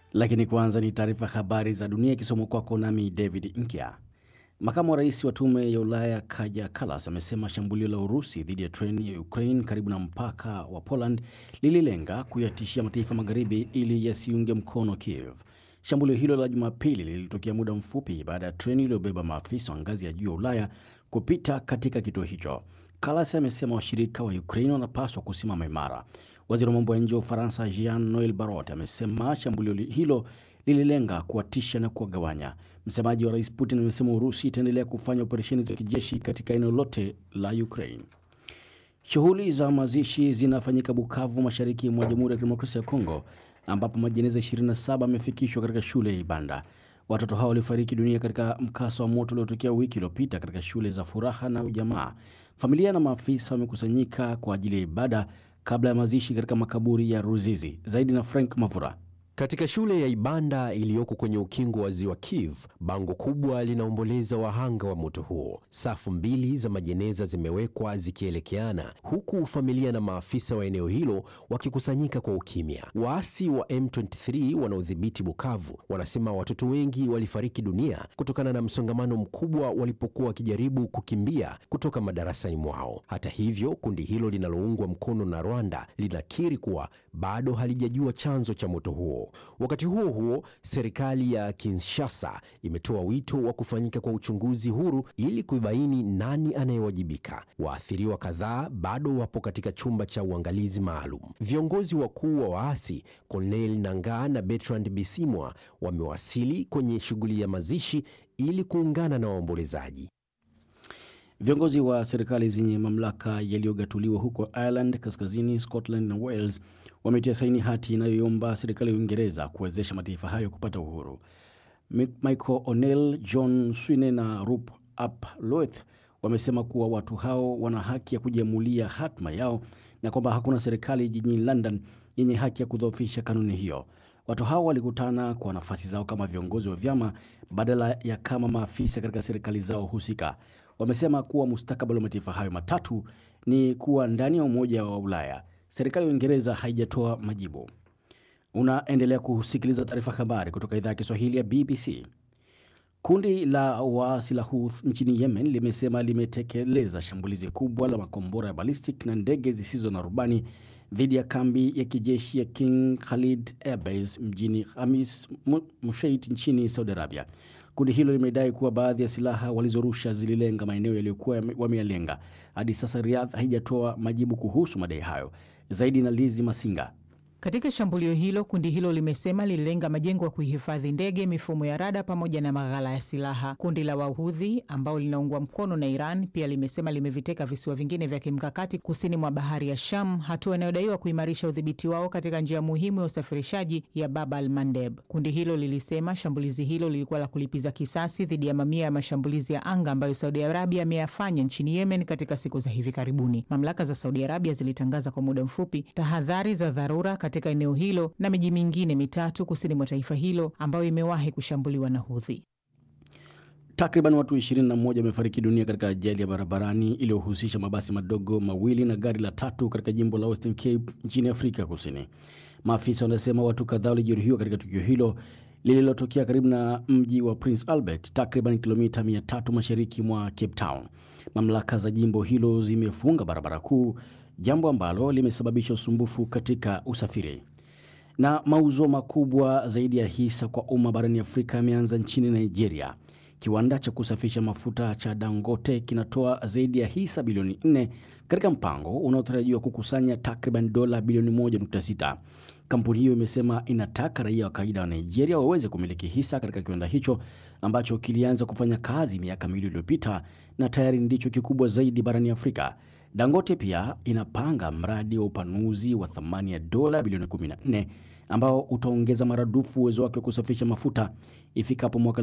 Lakini kwanza ni taarifa habari za dunia ikisomwa kwako nami David Nkya. Makamu wa rais wa tume ya Ulaya Kaja Kallas amesema shambulio la Urusi dhidi ya treni ya Ukraine karibu na mpaka wa Poland lililenga kuyatishia mataifa magharibi ili yasiunge mkono Kiev. Shambulio hilo la Jumapili lilitokea muda mfupi baada ya treni iliyobeba maafisa wa ngazi ya juu ya Ulaya kupita katika kituo hicho. Kallas amesema washirika wa Ukraine wanapaswa kusimama imara. Waziri wa mambo ya nje wa Ufaransa Jean Noel Barrot amesema shambulio hilo lililenga kuwatisha na kuwagawanya. Msemaji wa rais Putin amesema Urusi itaendelea kufanya operesheni za kijeshi katika eneo lote la Ukraine. Shughuli za mazishi zinafanyika Bukavu, mashariki mwa Jamhuri ya Kidemokrasia ya Kongo, ambapo majeneza 27 yamefikishwa katika shule ya Ibanda. Watoto hao walifariki dunia katika mkasa wa moto uliotokea wiki iliyopita katika shule za Furaha na Ujamaa. Familia na maafisa wamekusanyika kwa ajili ya ibada kabla ya mazishi katika makaburi ya Ruzizi. Zaidi na Frank Mavura. Katika shule ya Ibanda iliyoko kwenye ukingo wa ziwa Kivu, bango kubwa linaomboleza wahanga wa moto huo. Safu mbili za majeneza zimewekwa zikielekeana, huku familia na maafisa wa eneo hilo wakikusanyika kwa ukimya. Waasi wa M23 wanaodhibiti Bukavu wanasema watoto wengi walifariki dunia kutokana na msongamano mkubwa walipokuwa wakijaribu kukimbia kutoka madarasani mwao. Hata hivyo, kundi hilo linaloungwa mkono na Rwanda linakiri kuwa bado halijajua chanzo cha moto huo. Wakati huo huo, serikali ya Kinshasa imetoa wito wa kufanyika kwa uchunguzi huru ili kubaini nani anayewajibika. Waathiriwa kadhaa bado wapo katika chumba cha uangalizi maalum. Viongozi wakuu wa waasi Corneille Nangaa na Bertrand Bisimwa wamewasili kwenye shughuli ya mazishi ili kuungana na waombolezaji. Viongozi wa serikali zenye mamlaka yaliyogatuliwa huko Ireland, Kaskazini, Scotland na Wales wametia saini hati inayoomba serikali ya Uingereza kuwezesha mataifa hayo kupata uhuru. Michael O'Neill, John Swine na Rup Ap Loeth wamesema kuwa watu hao wana haki ya kujiamulia hatma yao na kwamba hakuna serikali jijini London yenye haki ya kudhoofisha kanuni hiyo. Watu hao walikutana kwa nafasi zao kama viongozi wa vyama badala ya kama maafisa katika serikali zao husika. Wamesema kuwa mustakabali wa mataifa hayo matatu ni kuwa ndani ya Umoja wa Ulaya. Serikali ya Uingereza haijatoa majibu. Unaendelea kusikiliza taarifa habari kutoka idhaa ya Kiswahili ya BBC. Kundi la waasi la Houthi nchini Yemen limesema limetekeleza shambulizi kubwa la makombora ya ballistic na ndege zisizo na rubani dhidi ya kambi ya kijeshi ya King Khalid Airbase mjini Hamis Musheit nchini Saudi Arabia. Kundi hilo limedai kuwa baadhi ya silaha walizorusha zililenga maeneo yaliyokuwa wameyalenga. Hadi sasa Riyadh haijatoa majibu kuhusu madai hayo. Zaidi na Lizi Masinga. Katika shambulio hilo, kundi hilo limesema lililenga majengo ya kuhifadhi ndege, mifumo ya rada pamoja na maghala ya silaha. Kundi la Wahudhi ambao linaungwa mkono na Iran pia limesema limeviteka visiwa vingine vya kimkakati kusini mwa bahari ya Sham, hatua inayodaiwa kuimarisha udhibiti wao katika njia muhimu ya usafirishaji ya Bab al Mandeb. Kundi hilo lilisema shambulizi hilo lilikuwa la kulipiza kisasi dhidi ya mamia ya mashambulizi ya anga ambayo Saudi Arabia ameyafanya nchini Yemen katika siku za hivi karibuni. Mamlaka za Saudi Arabia zilitangaza kwa muda mfupi tahadhari za dharura katika eneo hilo na miji mingine mitatu kusini mwa taifa hilo ambayo imewahi kushambuliwa na Houthi. Takriban watu 21 wamefariki dunia katika ajali ya barabarani iliyohusisha mabasi madogo mawili na gari la tatu katika jimbo la Western Cape nchini Afrika Kusini. Maafisa wanasema watu kadhaa walijeruhiwa katika tukio hilo lililotokea karibu na mji wa Prince Albert, takriban kilomita 300 mashariki mwa Cape Town. Mamlaka za jimbo hilo zimefunga barabara kuu jambo ambalo limesababisha usumbufu katika usafiri. Na mauzo makubwa zaidi ya hisa kwa umma barani Afrika yameanza nchini Nigeria. Kiwanda cha kusafisha mafuta cha Dangote kinatoa zaidi ya hisa bilioni 4 katika mpango unaotarajiwa kukusanya takriban dola bilioni 1.6. Kampuni hiyo imesema inataka raia wa kawaida wa Nigeria waweze kumiliki hisa katika kiwanda hicho ambacho kilianza kufanya kazi miaka miwili iliyopita na tayari ndicho kikubwa zaidi barani Afrika. Dangote pia inapanga mradi wa upanuzi wa thamani ya dola bilioni 14 ambao utaongeza maradufu uwezo wake wa kusafisha mafuta ifikapo mwaka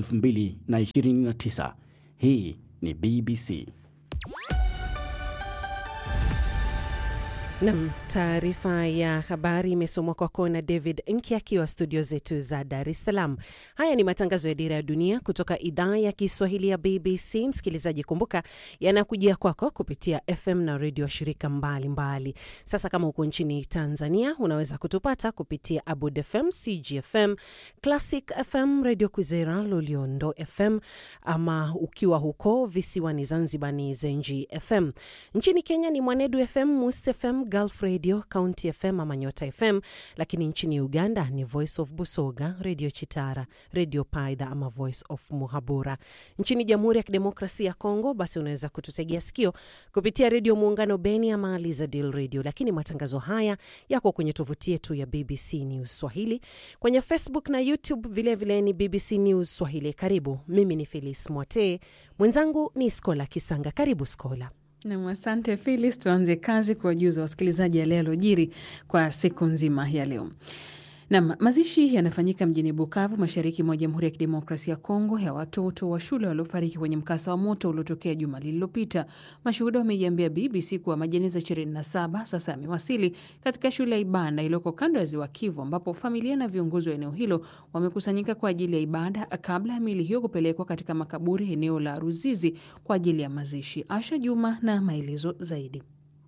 2029. Hii ni BBC. Nam, taarifa ya habari imesomwa kwako na David Nki akiwa studio zetu za Dar es Salaam. Haya ni matangazo ya Dira ya Dunia kutoka idhaa ya Kiswahili ya BBC. Msikilizaji, kumbuka yanakujia kwako kupitia FM na redio shirika mbalimbali mbali. Sasa kama uko nchini Tanzania unaweza kutupata kupitia Abud FM, CGFM, Classic FM, Radio Kwizera, Loliondo FM, ama ukiwa huko visiwani Zanzibar ni Zenji FM. Nchini Kenya ni Mwanedu FM, Must FM, Gulf Radio, County FM ama Nyota FM, lakini nchini Uganda ni Voice of Busoga, Radio Chitara, Radio Paidha ama Voice of Muhabura. Nchini Jamhuri ya Kidemokrasia ya Kongo basi unaweza kututegea sikio kupitia Redio Muungano Beni ama Lizadil Radio, lakini matangazo haya yako kwenye tovuti yetu ya BBC News Swahili, kwenye Facebook na YouTube vilevile vile ni BBC News Swahili. Karibu, mimi ni Felis Mwate, mwenzangu ni Skola Kisanga. Karibu Skola. Nam, asante Filis. Tuanze kazi kwa wajuza wasikilizaji yale yaliyojiri kwa siku nzima ya leo. Nam, mazishi yanafanyika mjini Bukavu, mashariki mwa Jamhuri ya Kidemokrasia ya Kongo, ya watoto wa shule waliofariki kwenye mkasa wa moto uliotokea juma lililopita. Mashuhuda wameiambia BBC kuwa majeneza 27 sasa yamewasili katika shule ya Ibanda iliyoko kando ya ziwa Kivu, ambapo familia na viongozi wa eneo hilo wamekusanyika kwa ajili ya ibada kabla ya miili hiyo kupelekwa katika makaburi eneo la Ruzizi kwa ajili ya mazishi. Asha Juma na maelezo zaidi.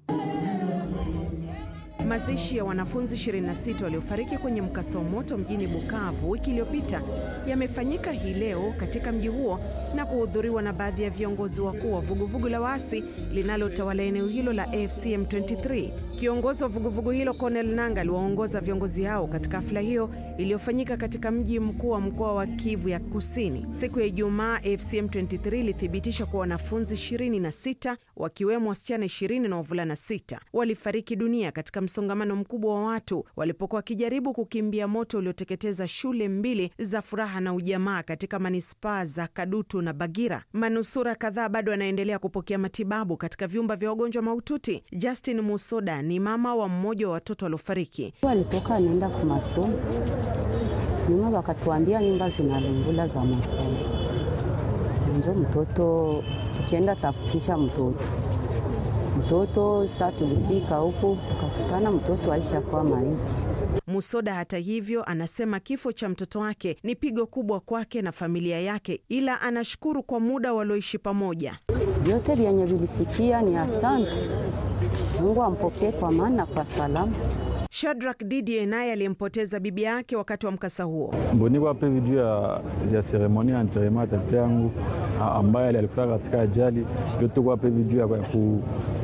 Mazishi ya wanafunzi 26 waliofariki kwenye mkasa wa moto mjini Bukavu wiki iliyopita yamefanyika hii leo katika mji huo na kuhudhuriwa na baadhi ya viongozi wakuu wa vuguvugu la waasi linalotawala eneo hilo la AFC M23. Kiongozi wa vuguvugu hilo Cornel Nanga aliwaongoza viongozi hao katika hafla hiyo iliyofanyika katika mji mkuu wa mkoa wa Kivu ya Kusini. Siku ya Ijumaa, AFC M23 ilithibitisha kuwa wanafunzi 26 wakiwemo wasichana 20 na wavulana 6 walifariki dunia katika msongamano mkubwa wa watu walipokuwa wakijaribu kukimbia moto ulioteketeza shule mbili za Furaha na Ujamaa katika manispaa za Kadutu na Bagira. Manusura kadhaa bado wanaendelea kupokea matibabu katika vyumba vya wagonjwa mahututi. Justin Musoda ni mama wa mmoja wa watoto waliofariki. Walitoka anaenda kwa masomo, nyuma wakatuambia nyumba zinalungula za masomo, njo mtoto tukienda tafutisha mtoto mtoto saa tulifika huku tukakutana mtoto aisha kuwa maiti. Musoda hata hivyo anasema kifo cha mtoto wake ni pigo kubwa kwake na familia yake, ila anashukuru kwa muda walioishi pamoja. Vyote vyenye vilifikia ni asante, Mungu ampokee kwa maana kwa salama. Shadrack Didie naye aliyempoteza bibi yake wakati wa mkasa huo. Mboniko ape video ya, ya seremoni ya enterrement ya tete yangu ambaye alikufa katika ajali, ndio tuko ape video ya ku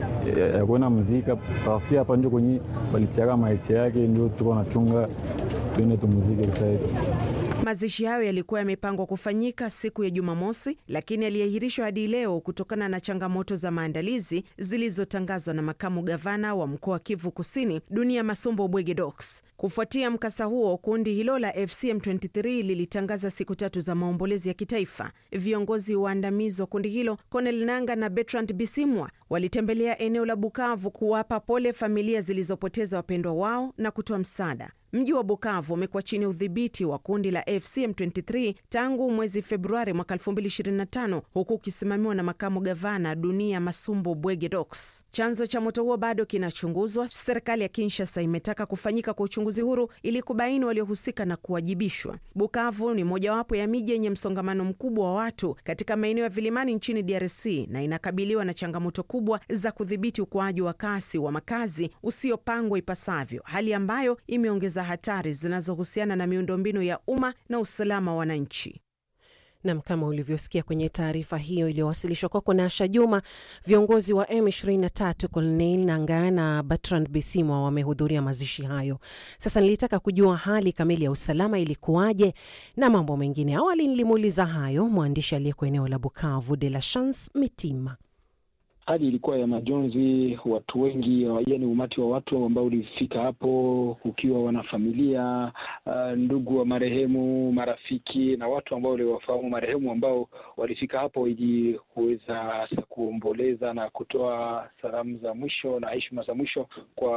ya kuona muzika paske hapa ndio kwenye walitiaka maiti yake, ndio tuko nachunga tuende tumuzike kisaidi. Mazishi hayo yalikuwa yamepangwa kufanyika siku ya Jumamosi, lakini yaliahirishwa hadi leo kutokana na changamoto za maandalizi zilizotangazwa na makamu gavana wa mkoa wa Kivu Kusini, Dunia Masumbo Bwege Dox. Kufuatia mkasa huo, kundi hilo la FCM 23 lilitangaza siku tatu za maombolezi ya kitaifa. Viongozi waandamizi wa kundi hilo Cornel Nanga na Bertrand Bisimwa walitembelea eneo la Bukavu kuwapa pole familia zilizopoteza wapendwa wao na kutoa msaada. Mji wa Bukavu umekuwa chini ya udhibiti wa kundi la FCM 23 tangu mwezi Februari mwaka 2025 huku ukisimamiwa na makamu gavana Dunia Masumbo Bwege Dox. Chanzo cha moto huo bado kinachunguzwa. Serikali ya Kinshasa imetaka kufanyika kwa uchunguzi huru ili kubaini waliohusika na kuwajibishwa. Bukavu ni mojawapo ya miji yenye msongamano mkubwa wa watu katika maeneo ya vilimani nchini DRC na inakabiliwa na changamoto kubwa za kudhibiti ukuaji wa kasi wa makazi usiopangwa ipasavyo, hali ambayo imeongeza hatari zinazohusiana na miundombinu ya umma na usalama wa wananchi. Nam, kama ulivyosikia kwenye taarifa hiyo iliyowasilishwa kwako na Asha Juma, viongozi wa M23 Colonel Nangaa na Bertrand Bisimwa wamehudhuria mazishi hayo. Sasa nilitaka kujua hali kamili ya usalama ilikuwaje na mambo mengine. Awali nilimuuliza hayo mwandishi aliyeko eneo la Bukavu, De La Chance Mitima. Hali ilikuwa ya majonzi, watu wengi, yaani umati wa watu ambao ulifika hapo, kukiwa wanafamilia, uh, ndugu wa marehemu, marafiki na watu ambao waliwafahamu marehemu ambao walifika hapo ili kuweza kuomboleza na kutoa salamu za mwisho na heshima za mwisho kwa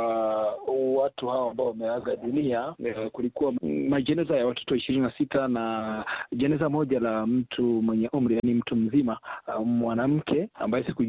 watu hao ambao wameaga dunia. Kulikuwa majeneza ya watoto ishirini na sita na jeneza moja la mtu mwenye umri, yaani mtu mzima, mwanamke ambaye sikujua kabisa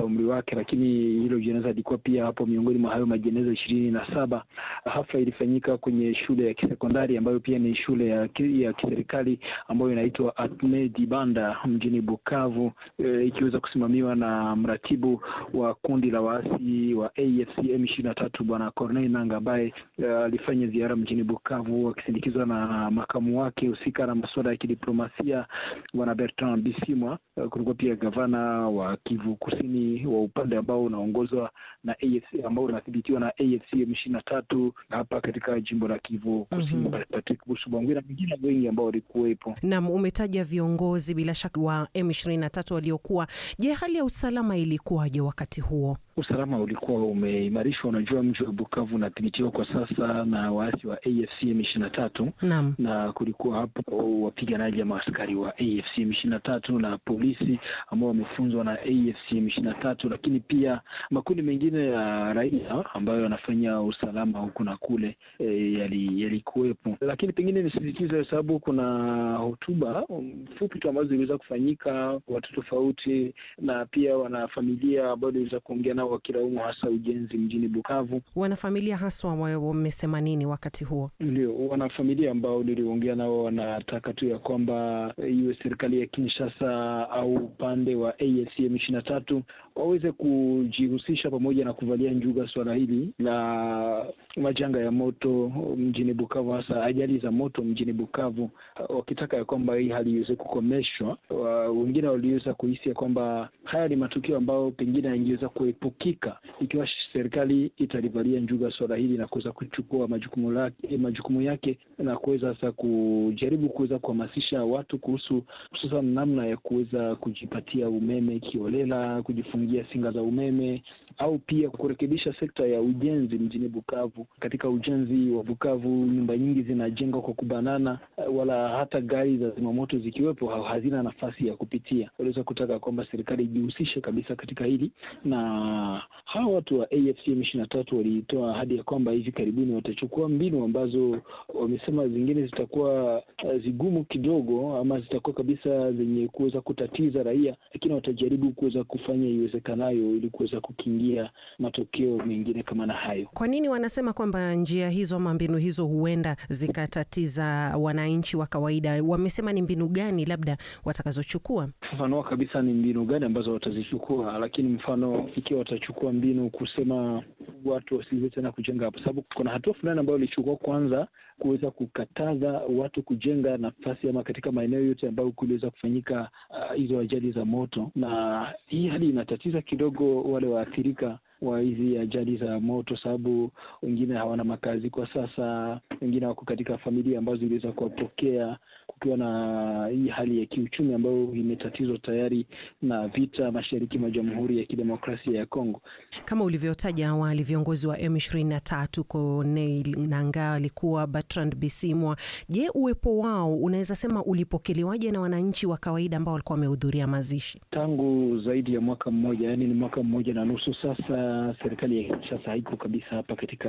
hata umri wake, lakini hilo jeneza lilikuwa pia hapo miongoni mwa hayo majeneza ishirini na saba. Hafla ilifanyika kwenye shule ya kisekondari ambayo pia ni shule ya, ya kiserikali ambayo inaitwa Atme Dibanda mjini Bukavu, e, ikiweza kusimamiwa na mratibu wa kundi la waasi wa AFC M ishirini na tatu Bwana Corneille Nangaa ambaye alifanya ziara mjini Bukavu akisindikizwa na makamu wake husika na masuala ya kidiplomasia Bwana Bertrand Bisimwa. Kulikuwa pia gavana wa Kivu Kusini wa upande ambao unaongozwa na AFC ambao unathibitiwa na AFC M ishirini na tatu hapa katika jimbo la Kivu Kusini, mm -hmm. Patrick Busubangwi na wengine wengi ambao walikuwepo. Naam, umetaja viongozi bila shaka wa M ishirini na tatu waliokuwa. Je, hali ya usalama ilikuwaje wakati huo? Usalama ulikuwa umeimarishwa. Unajua, mji wa Bukavu unadhibitiwa kwa sasa na waasi wa AFC M ishirini na tatu naam, na kulikuwa hapo wapiganaji ama askari wa AFC M ishirini na tatu na polisi ambao wamefunzwa na AFC M ishirini na tatu, lakini pia makundi mengine ya raia ambayo yanafanya usalama huku na kule e, yalikuwepo yali, lakini pengine nisisitize, sababu kuna hotuba fupi tu ambazo ziliweza kufanyika watu tofauti, na pia wanafamilia ambao waliweza kuongea nao wakilaumu hasa ujenzi mjini Bukavu. Wanafamilia haswa wamesema nini wakati huo? Ndio, wanafamilia ambao niliongea nao wanataka tu ya kwamba iwe serikali ya Kinshasa au upande wa AFC M ishirini na tatu waweze kujihusisha pamoja na kuvalia njuga suala hili la majanga ya moto mjini Bukavu, hasa ajali za moto mjini Bukavu, wakitaka ya kwamba hii hali iweze kukomeshwa. Wengine waliweza kuhisi ya kwamba haya ni matukio ambayo pengine yangeweza kuepukika ikiwa serikali italivalia njuga suala hili na kuweza kuchukua majukumu lake, majukumu yake na kuweza sasa kujaribu kuweza kuhamasisha watu kuhusu hususan namna ya kuweza kujipatia umeme kiolela, kujifungia singa za umeme au pia kurekebisha sekta ya ujenzi mjini Bukavu. Katika ujenzi wa Bukavu, nyumba nyingi zinajengwa kwa kubanana, wala hata gari za zimamoto zikiwepo hazina nafasi ya kupitia. Waliweza kutaka kwamba serikali ijihusishe kabisa katika hili, na hawa watu wa AFC M ishirini na tatu walitoa ahadi ya kwamba hivi karibuni watachukua mbinu ambazo wamesema zingine zitakuwa zigumu kidogo, ama zitakuwa kabisa zenye kuweza kutatiza raia, lakini watajaribu kuweza kufanya iwezekanayo ili kuweza kukingia matokeo mengine kama na hayo. Kwa nini wanasema kwamba njia hizo ama mbinu hizo huenda zikatatiza wananchi wa kawaida? Wamesema ni mbinu gani labda watakazochukua? Fafanua kabisa ni mbinu gani ambazo watazichukua, lakini mfano ikiwa watachukua mbinu kusema watu wasiweze tena kujenga hapo, sababu kuna hatua fulani ambayo walichukua kwanza kuweza kukataza watu kujenga nafasi ama katika maeneo yote ambayo kuliweza kufanyika hizo uh, ajali za moto, na hii hali inatatiza kidogo wale waathirika wa hizi ajali za moto, sababu wengine hawana makazi kwa sasa, wengine wako katika familia ambazo ziliweza kuwapokea kukiwa na hii hali ya kiuchumi ambayo imetatizwa tayari na vita mashariki mwa Jamhuri ya Kidemokrasia ya Kongo. Kama ulivyotaja awali, viongozi wa M ishirini na tatu Corneille Nangaa alikuwa Bertrand Bisimwa. Je, uwepo wao unaweza sema ulipokelewaje na wananchi wa kawaida ambao walikuwa wamehudhuria mazishi? Tangu zaidi ya mwaka mmoja, yaani ni mwaka mmoja na nusu sasa serikali ya Kinshasa haiko kabisa hapa katika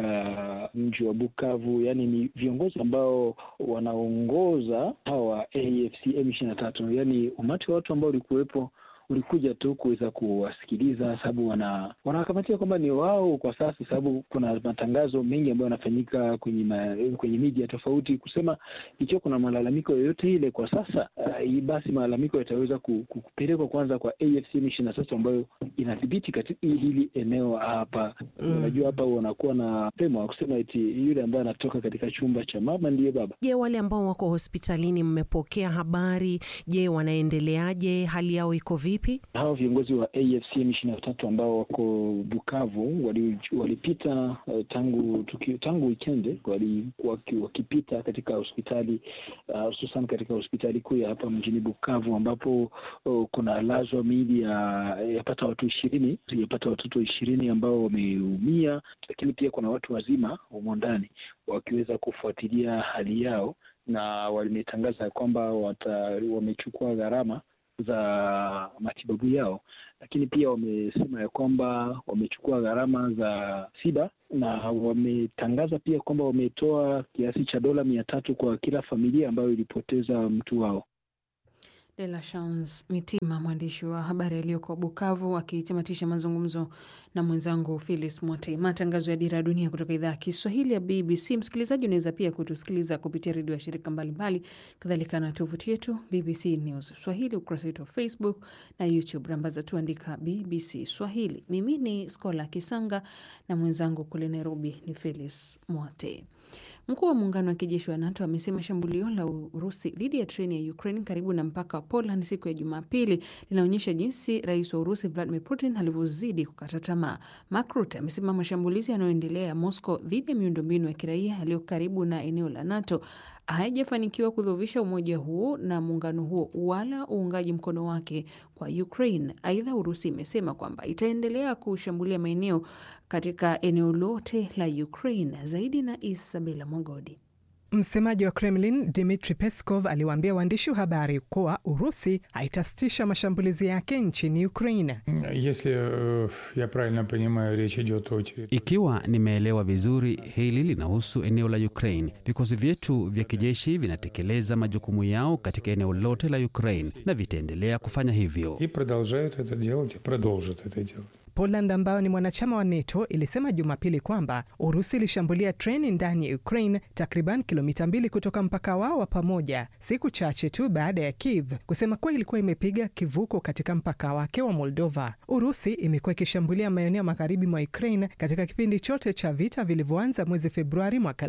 mji wa Bukavu. Yaani ni viongozi ambao wanaongoza hawa AFC M ishirini na tatu, yaani umati wa watu ambao ulikuwepo ulikuja tu kuweza kuwasikiliza, sababu wana wanawakamatia kwamba ni wao kwa sasa, sababu kuna matangazo mengi ambayo yanafanyika kwenye ma, kwenye media tofauti kusema ikiwa kuna malalamiko yoyote ile kwa sasa uh, basi malalamiko yataweza kupelekwa kwanza kwa AFC M ishirini na tatu ambayo inadhibiti katika hili eneo hapa. Mm. Unajua hapa wanakuwa na pema wa kusema eti yule ambaye anatoka katika chumba cha mama ndiye baba. Je, wale ambao wako hospitalini mmepokea habari? Je, wanaendeleaje? hali yao iko vipi? Hawa viongozi wa AFC M ishirini na tatu ambao wako Bukavu walipita wali uh, tangu tuki, tangu wikendi walikuwa wakipita katika hospitali hususan uh, katika hospitali kuu ya hapa mjini Bukavu ambapo uh, kuna lazwa miili ya yapata watu ishirini yapata watoto ishirini ambao wameumia, lakini pia kuna watu wazima humo ndani wakiweza kufuatilia hali yao, na wametangaza kwamba wamechukua gharama za matibabu yao, lakini pia wamesema ya kwamba wamechukua gharama za tiba na wametangaza pia kwamba wametoa kiasi cha dola mia tatu kwa kila familia ambayo ilipoteza mtu wao. De La Chance Mitima, mwandishi wa habari aliyoko Bukavu, akitamatisha mazungumzo na mwenzangu Philis Mwote. Matangazo ya Dira ya Dunia kutoka idhaa ya Kiswahili ya BBC. Msikilizaji, unaweza pia kutusikiliza kupitia redio ya shirika mbalimbali, kadhalika na tovuti yetu BBC News Swahili, ukurasa wetu wa Facebook na YouTube. Rambaza tuandika BBC Swahili. Mimi ni Skola Kisanga na mwenzangu kule Nairobi ni Philis Mwote. Mkuu wa muungano wa kijeshi wa NATO amesema shambulio la Urusi dhidi ya treni ya Ukraine karibu na mpaka wa Poland siku ya Jumapili linaonyesha jinsi rais wa Urusi Vladimir Putin alivyozidi kukata tamaa. Mark Rutte amesema mashambulizi yanayoendelea ya Moscow dhidi ya miundombinu ya kiraia yaliyo karibu na eneo la NATO haijafanikiwa kudhoofisha umoja huo na muungano huo wala uungaji mkono wake kwa Ukraine. Aidha, Urusi imesema kwamba itaendelea kushambulia maeneo katika eneo lote la Ukraine. Zaidi na Isabela Mwagodi. Msemaji wa Kremlin Dmitri Peskov aliwaambia waandishi wa habari kuwa Urusi haitasitisha mashambulizi yake nchini Ukraine. Ikiwa nimeelewa vizuri, hili linahusu eneo la Ukraine. Vikosi vyetu vya kijeshi vinatekeleza majukumu yao katika eneo lote la Ukraine na vitaendelea kufanya hivyo. Poland ambayo ni mwanachama wa NATO ilisema Jumapili kwamba Urusi ilishambulia treni ndani ya Ukraine takriban kilomita mbili kutoka mpaka wao wa pamoja, siku chache tu baada ya Kiev kusema kuwa ilikuwa imepiga kivuko katika mpaka wake wa Moldova. Urusi imekuwa ikishambulia maeneo magharibi mwa Ukraine katika kipindi chote cha vita vilivyoanza mwezi Februari mwaka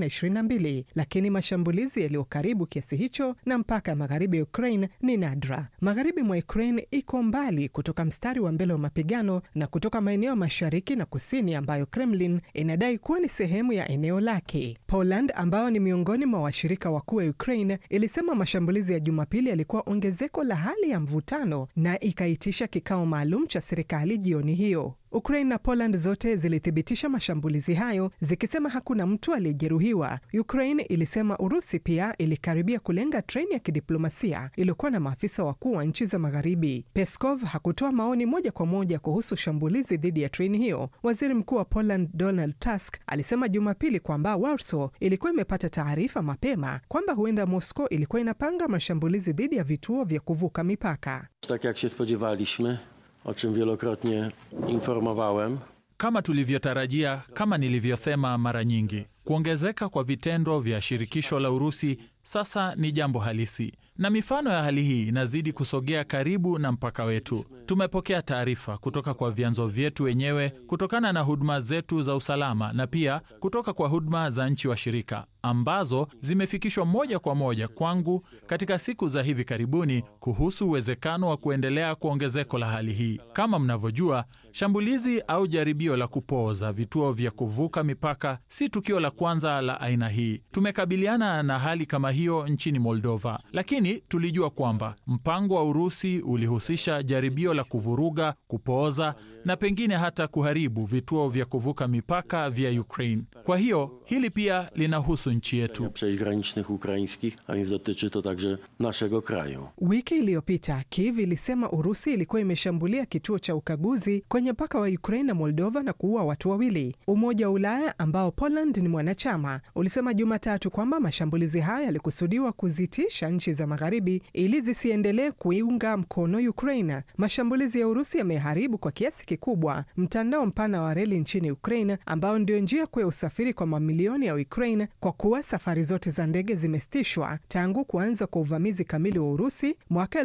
2022, lakini mashambulizi yaliyo karibu kiasi hicho na mpaka magharibi ya Ukraine ni nadra. Magharibi mwa Ukraine iko mbali kutoka mstari wa mbele wa mapigano na kutoka maeneo mashariki na kusini ambayo Kremlin inadai kuwa ni sehemu ya eneo lake. Poland ambayo ni miongoni mwa washirika wakuu wa Ukraine ilisema mashambulizi ya Jumapili yalikuwa ongezeko la hali ya mvutano na ikaitisha kikao maalum cha serikali jioni hiyo. Ukraine na Poland zote zilithibitisha mashambulizi hayo zikisema hakuna mtu aliyejeruhiwa. Ukraine ilisema Urusi pia ilikaribia kulenga treni ya kidiplomasia iliyokuwa na maafisa wakuu wa nchi za magharibi. Peskov hakutoa maoni moja kwa moja kuhusu shambulizi dhidi ya treni hiyo. Waziri Mkuu wa Poland Donald Tusk alisema Jumapili kwamba Warsaw ilikuwa imepata taarifa mapema kwamba huenda Moscow ilikuwa inapanga mashambulizi dhidi ya vituo vya kuvuka mipaka. Tak jak się spodziewaliśmy o czym wielokrotnie informowałem. Kama tulivyotarajia, kama nilivyosema mara nyingi, kuongezeka kwa vitendo vya shirikisho la Urusi sasa ni jambo halisi, na mifano ya hali hii inazidi kusogea karibu na mpaka wetu. Tumepokea taarifa kutoka kwa vyanzo vyetu wenyewe, kutokana na huduma zetu za usalama, na pia kutoka kwa huduma za nchi washirika ambazo zimefikishwa moja kwa moja kwangu katika siku za hivi karibuni kuhusu uwezekano wa kuendelea kwa ongezeko la hali hii. Kama mnavyojua, shambulizi au jaribio la kupooza vituo vya kuvuka mipaka si tukio la kwanza la aina hii. Tumekabiliana na hali kama hiyo nchini Moldova, lakini tulijua kwamba mpango wa Urusi ulihusisha jaribio la kuvuruga, kupooza na pengine hata kuharibu vituo vya kuvuka mipaka vya Ukraine. Kwa hiyo hili pia linahusu nchi yetu. granicznych ukraińskich, a więc dotyczy to także naszego kraju. Wiki iliyopita Kiev ilisema Urusi ilikuwa imeshambulia kituo cha ukaguzi kwenye mpaka wa Ukraine na Moldova na kuua watu wawili. Umoja wa Ulaya ambao Poland ni mwanachama ulisema Jumatatu kwamba mashambulizi hayo yalikusudiwa kuzitisha nchi za magharibi ili zisiendelee kuiunga mkono Ukraine. Mashambulizi ya Urusi yameharibu kwa kiasi kikubwa mtandao mpana wa reli nchini Ukraine ambao ndio njia kuu ya usafiri kwa mamilioni ya Ukraine kwa kuwa safari zote za ndege zimesitishwa tangu kuanza kwa uvamizi kamili wa Urusi mwaka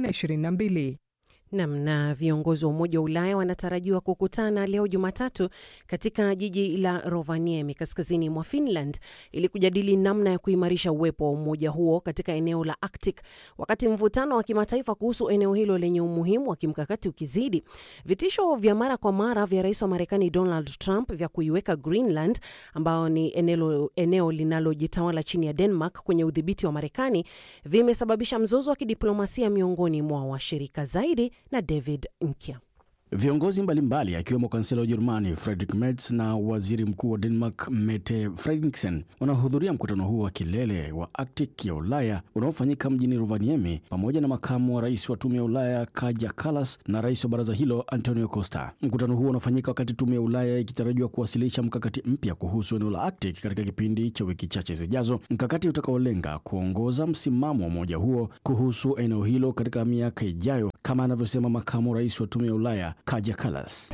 2022. Nam na viongozi wa Umoja wa Ulaya wanatarajiwa kukutana leo Jumatatu katika jiji la Rovaniemi kaskazini mwa Finland ili kujadili namna ya kuimarisha uwepo wa umoja huo katika eneo la Arctic, wakati mvutano wa kimataifa kuhusu eneo hilo lenye umuhimu wa kimkakati ukizidi. Vitisho vya mara kwa mara vya rais wa Marekani Donald Trump vya kuiweka Greenland, ambao ni eneo, eneo linalojitawala chini ya Denmark, kwenye udhibiti wa Marekani vimesababisha mzozo wa kidiplomasia miongoni mwa washirika zaidi na David Nkya. Viongozi mbalimbali akiwemo kansela wa Ujerumani Friedrich Merz na waziri mkuu wa Denmark Mette Frederiksen wanahudhuria mkutano huo wa kilele wa Arctic ya Ulaya unaofanyika mjini Rovaniemi pamoja na makamu wa rais wa tume ya Ulaya Kaja Kallas na rais wa baraza hilo Antonio Costa. Mkutano huo unafanyika wakati tume ya Ulaya ikitarajiwa kuwasilisha mkakati mpya kuhusu eneo la Arctic katika kipindi cha wiki chache zijazo, mkakati utakaolenga kuongoza msimamo wa umoja huo kuhusu eneo hilo katika miaka ijayo, kama anavyosema makamu rais wa tume ya Ulaya Kaja Kallas.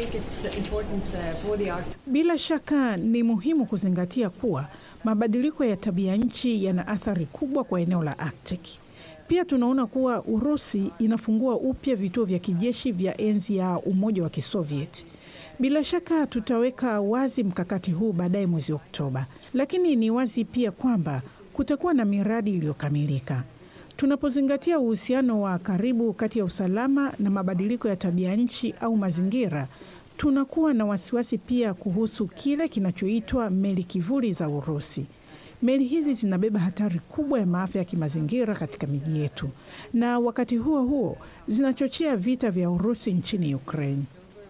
Bila shaka ni muhimu kuzingatia kuwa mabadiliko ya tabia nchi yana athari kubwa kwa eneo la Arctic. Pia tunaona kuwa Urusi inafungua upya vituo vya kijeshi vya enzi ya Umoja wa Kisovieti. Bila shaka tutaweka wazi mkakati huu baadaye mwezi Oktoba, lakini ni wazi pia kwamba kutakuwa na miradi iliyokamilika. Tunapozingatia uhusiano wa karibu kati ya usalama na mabadiliko ya tabia nchi au mazingira, tunakuwa na wasiwasi pia kuhusu kile kinachoitwa meli kivuli za Urusi. Meli hizi zinabeba hatari kubwa ya maafa ya kimazingira katika miji yetu, na wakati huo huo zinachochea vita vya Urusi nchini Ukraine.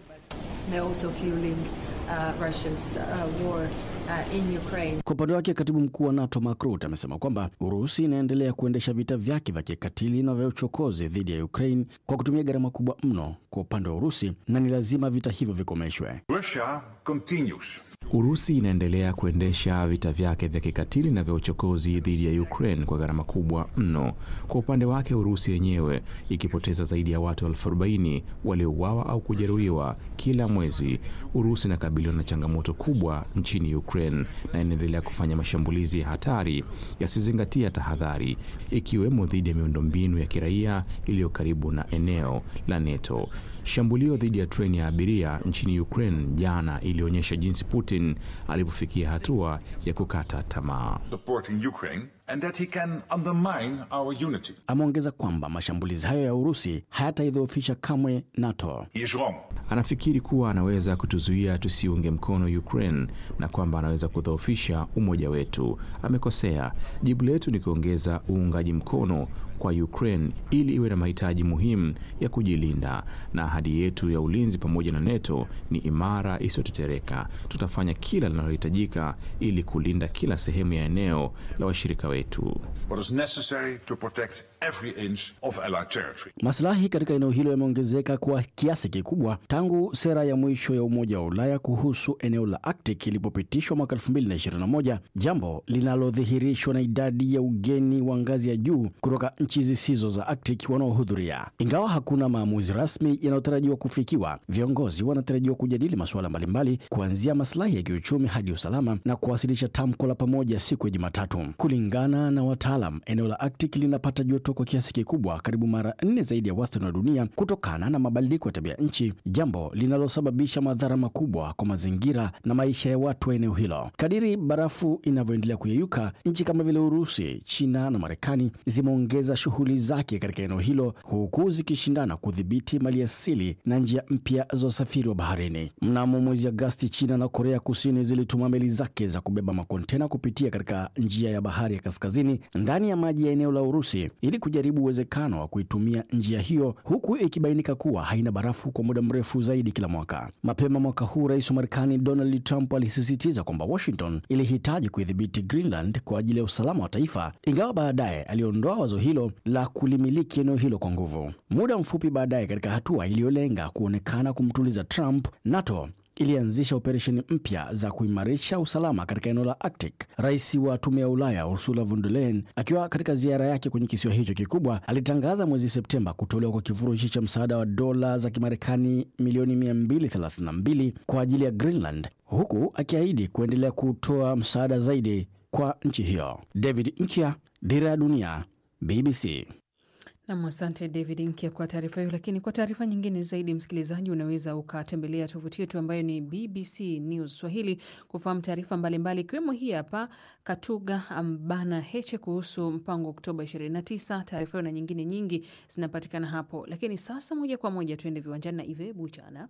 Kwa upande wake katibu mkuu wa NATO Mark Rutte amesema kwamba Urusi inaendelea kuendesha vita vyake vya kikatili na vya uchokozi dhidi ya Ukraine kwa kutumia gharama kubwa mno kwa upande wa Urusi na ni lazima vita hivyo vikomeshwe. Russia continues. Urusi inaendelea kuendesha vita vyake vya kikatili na vya uchokozi dhidi ya Ukraine kwa gharama kubwa mno. Kwa upande wake, Urusi yenyewe ikipoteza zaidi ya watu elfu arobaini waliouawa au kujeruhiwa kila mwezi. Urusi inakabiliwa na changamoto kubwa nchini Ukraine na inaendelea kufanya mashambulizi ya hatari yasizingatia tahadhari, ikiwemo dhidi ya miundombinu ya kiraia iliyo karibu na eneo la NATO. Shambulio dhidi ya treni ya abiria nchini Ukraine jana ilionyesha jinsi Putin alivyofikia hatua ya kukata tamaa. Supporting Ukraine and that he can undermine our unity. Ameongeza kwamba mashambulizi hayo ya Urusi hayataidhoofisha kamwe NATO. He is wrong. Anafikiri kuwa anaweza kutuzuia tusiunge mkono Ukraine na kwamba anaweza kudhoofisha umoja wetu. Amekosea. Jibu letu ni kuongeza uungaji mkono kwa Ukraine ili iwe na mahitaji muhimu ya kujilinda, na ahadi yetu ya ulinzi pamoja na NATO ni imara isiyotetereka. Tutafanya kila linalohitajika ili kulinda kila sehemu ya eneo la washirika wetu. What is necessary to protect every inch of allied territory. Maslahi katika eneo hilo yameongezeka kwa kiasi kikubwa tangu sera ya mwisho ya Umoja wa Ulaya kuhusu eneo la Arctic ilipopitishwa mwaka 2021, jambo linalodhihirishwa na idadi ya ugeni wa ngazi ya juu kutoka nchi zisizo za Arctic wanaohudhuria. Ingawa hakuna maamuzi rasmi yanayotarajiwa kufikiwa, viongozi wanatarajiwa kujadili masuala mbalimbali kuanzia maslahi ya kiuchumi hadi usalama na kuwasilisha tamko la pamoja siku ya Jumatatu. Kulingana na wataalam, eneo la Arctic linapata joto kwa kiasi kikubwa, karibu mara nne zaidi ya wastani wa dunia, kutokana na mabadiliko ya tabia nchi, jambo linalosababisha madhara makubwa kwa mazingira na maisha ya watu wa eneo hilo. Kadiri barafu inavyoendelea kuyeyuka, nchi kama vile Urusi, China na Marekani zimeongeza shughuli zake katika eneo hilo, huku zikishindana kudhibiti maliasili na njia mpya za usafiri wa baharini. Mnamo mwezi Agasti, China na Korea Kusini zilituma meli zake za kubeba makontena kupitia katika njia ya bahari ya kaskazini ndani ya maji ya eneo la Urusi ili kujaribu uwezekano wa kuitumia njia hiyo, huku ikibainika kuwa haina barafu kwa muda mrefu zaidi kila mwaka. Mapema mwaka huu, rais wa Marekani Donald Trump alisisitiza kwamba Washington ilihitaji kuidhibiti Greenland kwa ajili ya usalama wa taifa, ingawa baadaye aliondoa wazo hilo la kulimiliki eneo hilo kwa nguvu. Muda mfupi baadaye, katika hatua iliyolenga kuonekana kumtuliza Trump, NATO ilianzisha operesheni mpya za kuimarisha usalama katika eneo la Arctic. Rais wa tume ya Ulaya Ursula von der Leyen akiwa katika ziara yake kwenye kisiwa hicho kikubwa alitangaza mwezi Septemba kutolewa kwa kifurushi cha msaada wa dola za Kimarekani milioni 232 kwa ajili ya Greenland, huku akiahidi kuendelea kutoa msaada zaidi kwa nchi hiyo. David Nkya, Dira ya Dunia, BBC. Nam, asante David Nkia kwa taarifa hiyo. Lakini kwa taarifa nyingine zaidi, msikilizaji, unaweza ukatembelea tovuti yetu ambayo ni BBC News Swahili kufahamu taarifa mbalimbali, ikiwemo hii hapa Katuga ambana Heche kuhusu mpango wa Oktoba 29. Taarifa hiyo na nyingine nyingi zinapatikana hapo. Lakini sasa moja kwa moja tuende viwanjani na Ive Buchana.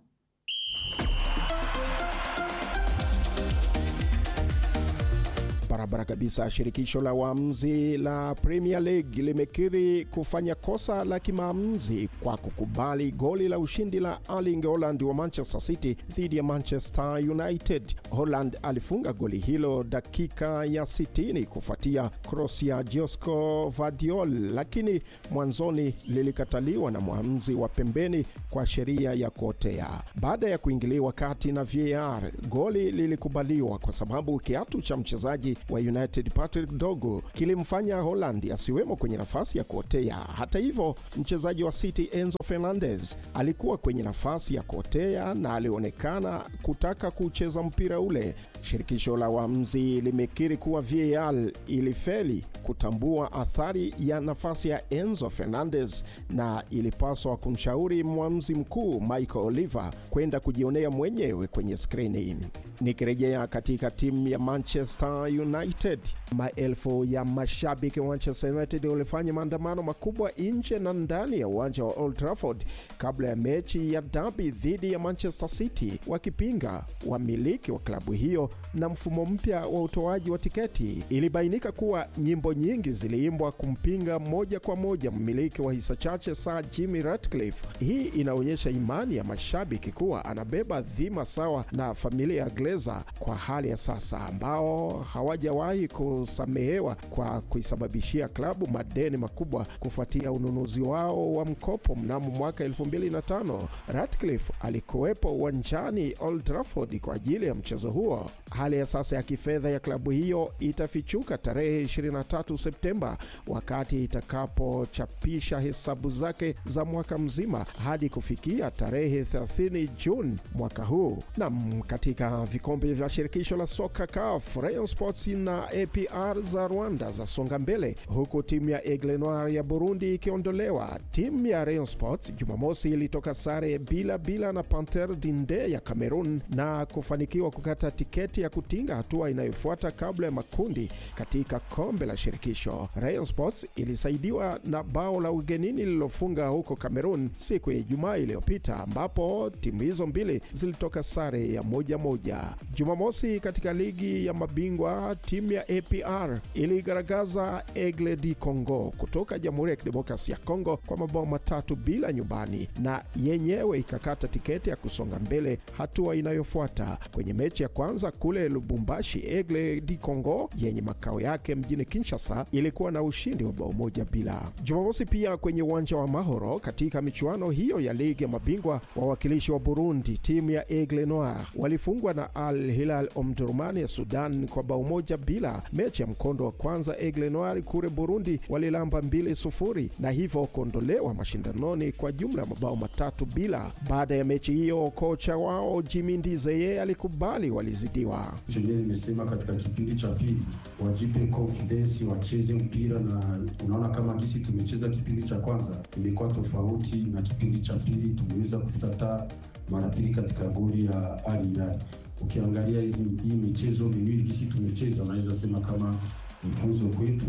Barabara kabisa. Shirikisho la waamuzi la Premier League limekiri kufanya kosa la kimaamuzi kwa kukubali goli la ushindi la Erling Haaland wa Manchester City dhidi ya Manchester United. Haaland alifunga goli hilo dakika ya 60 kufuatia cross ya Josko Vardiol, lakini mwanzoni lilikataliwa na mwamuzi wa pembeni kwa sheria ya kuotea. Baada ya kuingiliwa kati na VAR, goli lilikubaliwa kwa sababu kiatu cha mchezaji wa United Patrick Dogu kilimfanya Holland asiwemo kwenye nafasi ya kuotea. Hata hivyo, mchezaji wa City Enzo Fernandez alikuwa kwenye nafasi ya kuotea na alionekana kutaka kucheza mpira ule. Shirikisho la waamuzi limekiri kuwa VAR ilifeli kutambua athari ya nafasi ya Enzo Fernandez na ilipaswa kumshauri mwamuzi mkuu Michael Oliver kwenda kujionea mwenyewe kwenye skrini. Nikirejea katika timu ya Manchester United, maelfu ya mashabiki wa Manchester United walifanya maandamano makubwa nje na ndani ya uwanja wa Old Trafford kabla ya mechi ya dabi dhidi ya Manchester City, wakipinga wamiliki wa klabu hiyo na mfumo mpya wa utoaji wa tiketi. Ilibainika kuwa nyimbo nyingi ziliimbwa kumpinga moja kwa moja mmiliki wa hisa chache Sir Jimmy Ratcliffe. Hii inaonyesha imani ya mashabiki kuwa anabeba dhima sawa na familia ya Glazer kwa hali ya sasa, ambao hawajawahi kusamehewa kwa kuisababishia klabu madeni makubwa kufuatia ununuzi wao wa mkopo mnamo mwaka 2005. Ratcliffe alikuwepo uwanjani Old Trafford kwa ajili ya mchezo huo. Hali ya sasa ya kifedha ya klabu hiyo itafichuka tarehe 23 Septemba wakati itakapochapisha hesabu zake za mwaka mzima hadi kufikia tarehe 30 Juni mwaka huu. Nam, katika vikombe vya shirikisho la soka CAF, Rayon Sports na APR za Rwanda zasonga mbele huku timu ya Aigle Noir ya Burundi ikiondolewa. Timu ya Rayon Sports Jumamosi ilitoka sare bila bila na Panter Dinde ya Cameroon na kufanikiwa kukata tiketi ya kutinga hatua inayofuata kabla ya makundi katika kombe la shirikisho. Rayon Sports ilisaidiwa na bao la ugenini lililofunga huko Cameroon siku ya Ijumaa iliyopita, ambapo timu hizo mbili zilitoka sare ya moja moja. Jumamosi katika ligi ya mabingwa timu ya APR iligaragaza Aigle du Congo kutoka Jamhuri ya Kidemokrasia ya Kongo kwa mabao matatu bila nyumbani, na yenyewe ikakata tiketi ya kusonga mbele hatua inayofuata. Kwenye mechi ya kwanza kule Lubumbashi, Aigle du Congo yenye makao yake mjini Kinshasa ilikuwa na ushindi wa bao moja bila. Jumamosi pia kwenye uwanja wa Mahoro katika michuano hiyo ya ligi ya mabingwa, wawakilishi wa Burundi timu ya Aigle Noir walifungwa na Al Hilal Omdurman ya Sudan kwa bao moja bila. Mechi ya mkondo wa kwanza Aigle Noir kule Burundi walilamba mbili sufuri na hivyo kuondolewa mashindanoni kwa jumla ya mabao matatu bila. Baada ya mechi hiyo, kocha wao Jimmy Ndizeye alikubali walizidiwa. Chenye nimesema katika kipindi cha pili wajipe confidence, wacheze mpira, na unaona kama gisi tumecheza kipindi cha kwanza imekuwa tofauti na kipindi cha pili, tumeweza kufika hata mara pili katika goli ya Al Hilal. Ukiangalia hizi hii michezo miwili gisi tumecheza, unaweza sema kama ni funzo kwetu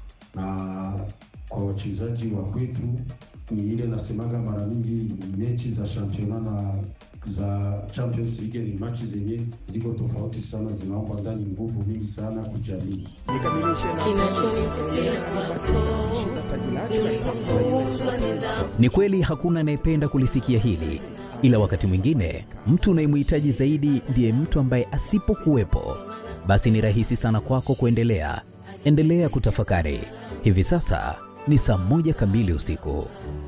na kwa wachezaji wa kwetu. Ni ile nasemaga mara mingi mechi za championa na za Champions League ni machi zenye ziko tofauti sana, zinaomba ndani nguvu mingi sana kujiamini. Ni kweli hakuna anayependa kulisikia hili, ila wakati mwingine mtu unayemhitaji zaidi ndiye mtu ambaye asipokuwepo, basi ni rahisi sana kwako kuendelea. Endelea kutafakari. Hivi sasa ni saa moja kamili usiku.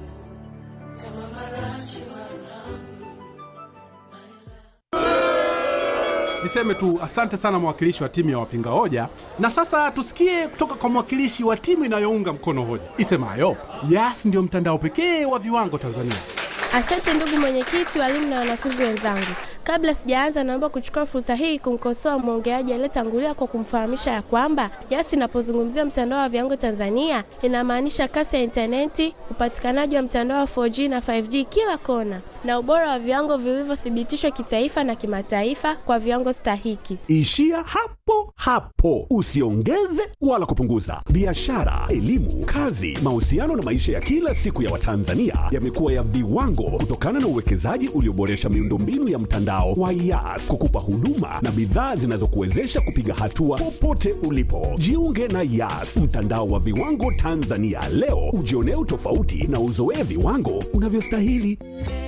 Niseme tu asante sana mwakilishi wa timu ya wapinga hoja, na sasa tusikie kutoka kwa mwakilishi wa timu inayounga mkono hoja isemayo Yas ndiyo mtandao pekee wa viwango Tanzania. Asante ndugu mwenyekiti, walimu na wanafunzi wenzangu. Kabla sijaanza, naomba kuchukua fursa hii kumkosoa mwongeaji aliyetangulia kwa kumfahamisha ya kwamba Yas inapozungumzia mtandao wa viwango Tanzania inamaanisha kasi ya intaneti, upatikanaji wa mtandao wa 4G na 5G kila kona na ubora wa viwango vilivyothibitishwa kitaifa na kimataifa kwa viwango stahiki. Ishia hapo hapo, usiongeze wala kupunguza. Biashara, elimu, kazi, mahusiano na maisha ya kila siku ya Watanzania yamekuwa ya viwango kutokana na uwekezaji ulioboresha miundombinu ya mtandao wa YAS kukupa huduma na bidhaa zinazokuwezesha kupiga hatua popote ulipo. Jiunge na YAS, mtandao wa viwango Tanzania leo, ujionee utofauti na uzoee viwango unavyostahili.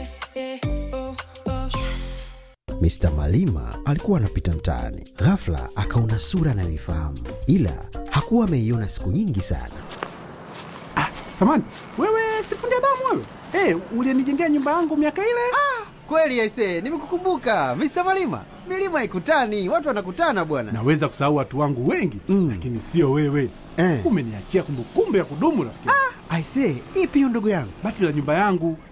Mr. Malima alikuwa anapita mtaani, ghafla akaona sura anayoifahamu, ila hakuwa ameiona siku nyingi sana. Samani, wewe sifundi damu wewe? Hey, ulienijengea nyumba yangu miaka ile? Ah, kweli aise, nimekukumbuka Mr. Malima. Milima ikutani, watu wanakutana bwana. Naweza kusahau watu wangu wengi mm, lakini sio wewe eh. Umeniachia kumbukumbu ya kudumu rafiki. Ah, aise, ipi hiyo ndugu yangu? Bati la nyumba yangu